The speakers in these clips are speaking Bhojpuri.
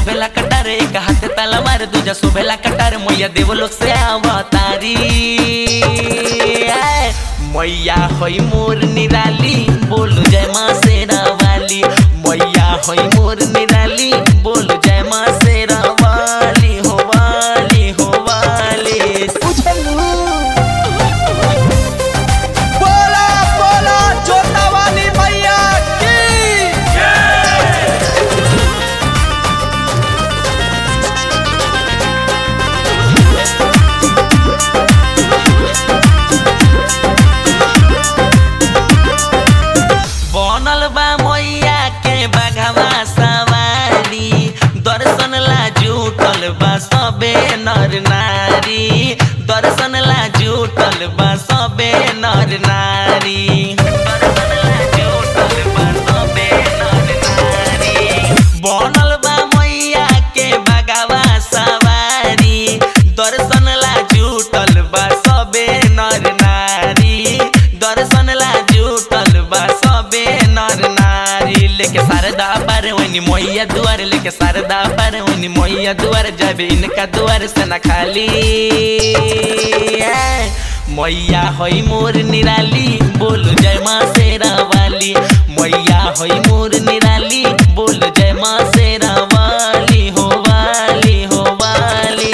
शोभेला कटार एक हाथ ताला मार दूजा शोभेला कटार मैया देवलोक से अवतारी आय, मैया होई मोर निराली बोलू जय माँ शेरा वाली मैया होई मोर निराली बोलू जय माँ शेरा वाली हो वाली हो वाली बोला बोला जोता वाली मैया की बनल बा मैया के बघवा सवारी दर्शन ला जुटल बा सबे नर नारी दर्शन ला जुटल बा सबे नर नारी दर्शन ला जुटल बा सबे नर नारी बनल बा मैया के बघवा सवारी दर्शन ला जुटल बा सबे नर नारी दर्शन ला जुटल बा सबे नर नारी लेके शारदा पर वनी मैया दुआर लेके शारदा पर वनी मैया दुआर जब इनका दुआर से न खाली ऐ, मैया होई मोर निराली बोलो जय माँ शेरा वाली मैया होई मोर निराली बोलो जय माँ शेरा वाली हो वाली हो वाली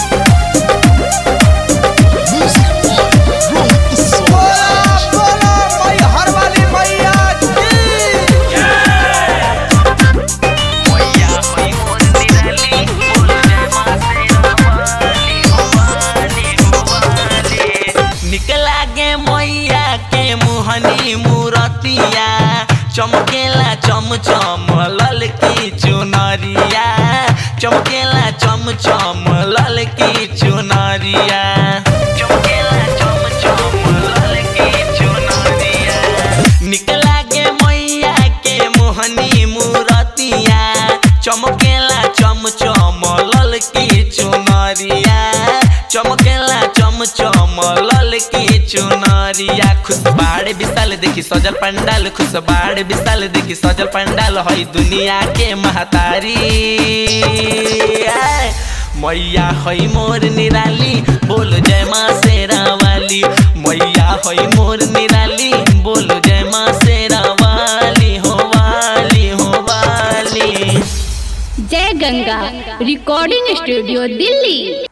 बोला बोला मैहर वाली मैया की मैया होई मोर निराली बोलो जय माँ शेरा वाली हो वाली हो वाली निकला गे मैया के मुहनी मूरतिया चमकेला चम चम ललकी चुनरिया चमकेला चम चम ललकी चुनरिया चमकेला चम चम ललकी चुनरिया निकला गे मैया के मोहनी मूरतिया चमकेला चम चम ललकी चुनरिया चमकेला चम चम ललकी चुनरिया खुश बाड़ विशाल देखी सजल पंडाल खुश बाड़ विशाल देखी सजल पंडाल हई दुनिया के महतारी आय, मैया हई मोर निराली बोलो जय माँ शेरा वाली मैया हई मोर निराली बोलो जय माँ शेरा वाली हो वाली हो वाली जय गंगा रिकॉर्डिंग स्टूडियो दिल्ली